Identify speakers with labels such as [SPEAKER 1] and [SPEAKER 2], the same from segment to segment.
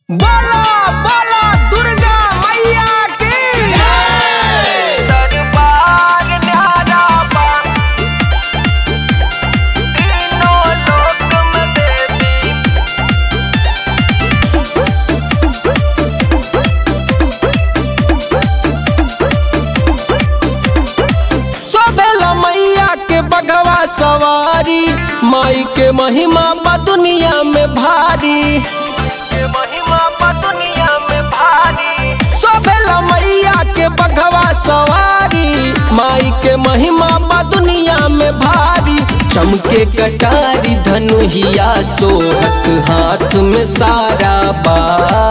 [SPEAKER 1] बोला बोला दुर्गा मैया की
[SPEAKER 2] दरबार न्यारा बा तीनों लोक में देवी
[SPEAKER 1] सोबेला मैया के बगवा सवारी माई के महिमा बा दुनिया में भारी
[SPEAKER 2] के महिमा बा दुनिया में भारी
[SPEAKER 1] सोबेला मैया के बगवा सवारी माई के महिमा बा दुनिया में भारी चमके कटारी धनुहिया सोहत हाथ में सारा बा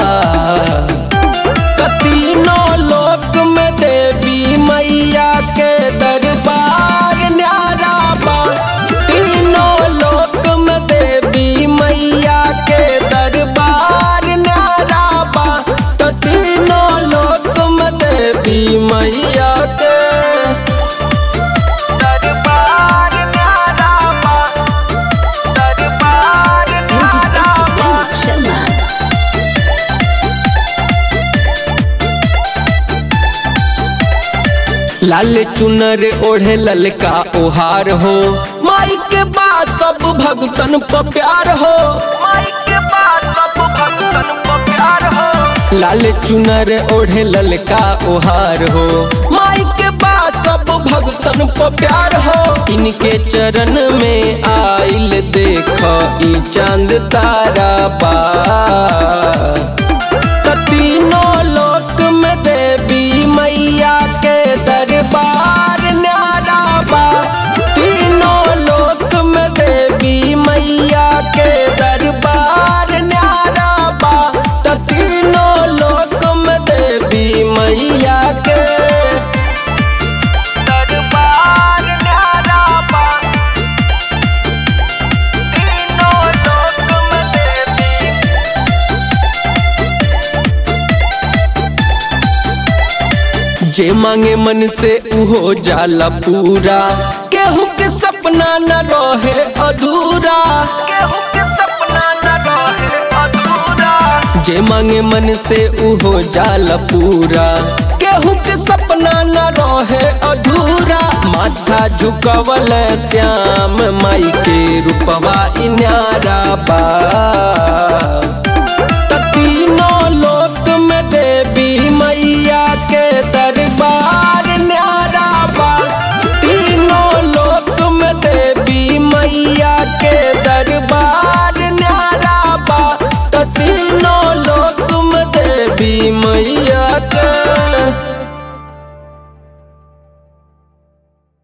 [SPEAKER 1] तीनों लोक में देवी मैया के दरबार न्यारा बा तीनों लोक में देवी मैया के दरबार न्यारा बा तो तीनों लोक में देवी मैया के
[SPEAKER 2] दरबार न्यारा बा दरबार
[SPEAKER 3] Music
[SPEAKER 2] न्यारा
[SPEAKER 3] by
[SPEAKER 2] बा
[SPEAKER 3] Vinod Sharma.
[SPEAKER 1] लाल चुनर ओढ़े ललका ओहार हो माई के बाद सब भगतन पर प्यार हो
[SPEAKER 2] माई के पास सब भक्तन को प्यार हो
[SPEAKER 1] लाल चुनर ओढ़े ललका ओहार हो माई के बाद सब भगतन पर प्यार हो इनके चरण में आइल देख ई चांद तारा बा त तीनों लोक में देवी मैया के दरबार न्यारा बा तीनों लोक में देवी मैया के दरबार न्यारा बा त तीनों लोक में देवी मैया के
[SPEAKER 2] दरबार न्यारा बा तीनों लोक में देवी
[SPEAKER 1] जे मांगे मन से उहो जाला पूरा केहू के सपना न रहे अधूरा
[SPEAKER 2] केहू के सपना न रहे अधूरा
[SPEAKER 1] जे मांगे मन से उहो जाला पूरा केहू के सपना न रहे अधूरा माथा झुकवल श्याम माई के रूपवा इन्यारा बा